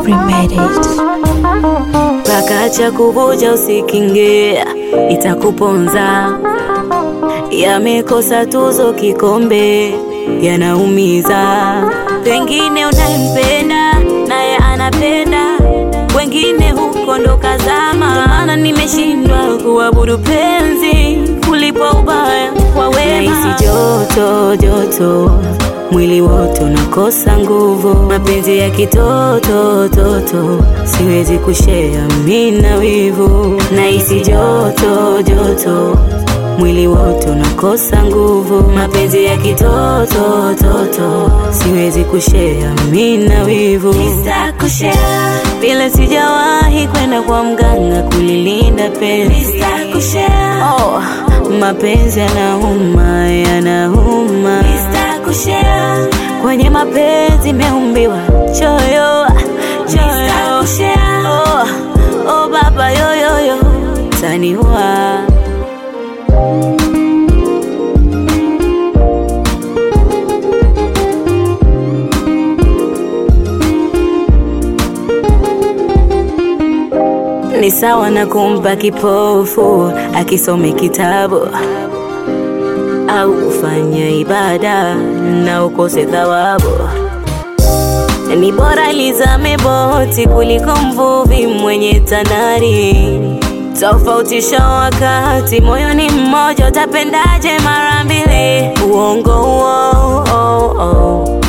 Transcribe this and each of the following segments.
Swabri made it. Pakacha kuvuja usikinge, itakuponza. Yamekosa tuzo kikombe, yanaumiza. Pengine unayempenda naye anapenda, wengine huko ndo kazama. Ndo maana nimeshindwa kuabudu penzi kulipa ubaya kwa wema. Nahisi joto joto mwili wote unakosa nguvu, mapenzi ya kitoto toto, siwezi kushea mina wivu. Nahisi joto joto mwili wote unakosa nguvu, mapenzi ya kitoto toto, siwezi kushea mina wivu. Nitakushare vile sijawahi kwenda kwa mganga kulilinda penzi. Nitakushare oh, mapenzi yanauma, yanauma. Nitakushare kwenye mapenzi meumbiwa choyo choyo. Oh, oh baba yoyoyo taniwa ni sawa na kumpa kipofu akisome kitabu au kufanya ibada na ukose thawabu. Ni bora lizame boti kuliko mvuvi mwenye tanari. Tofautisha wakati, moyoni mmoja, utapendaje mara mbili? Uongo huo oh, oh.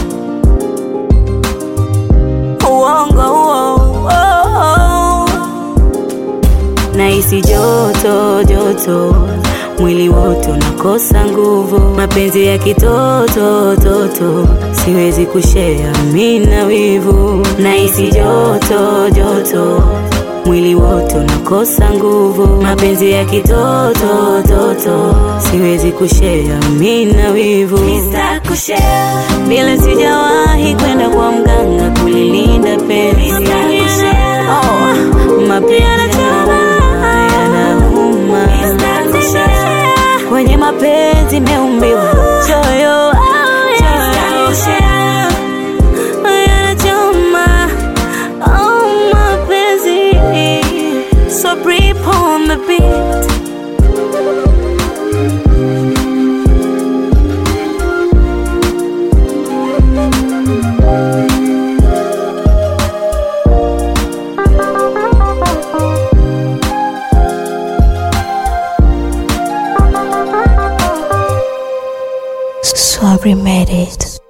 Uongo huo oh, oh. Nahisi joto joto, mwili wote unakosa nguvu, mapenzi ya kitoto toto, siwezi kushea mina wivu. Nahisi joto joto, mwili wote unakosa nguvu, mapenzi ya kitoto toto, siwezi kushea mina wivu. Vile sijawahi kwenda kwa mganga kulilinda penzi. Oh, mapenzi yanauma, kwenye mapenzi meumbiwa choyo choyo. Yanachoma, oh, mapenzi. So breathe on the beat. Swabri made it.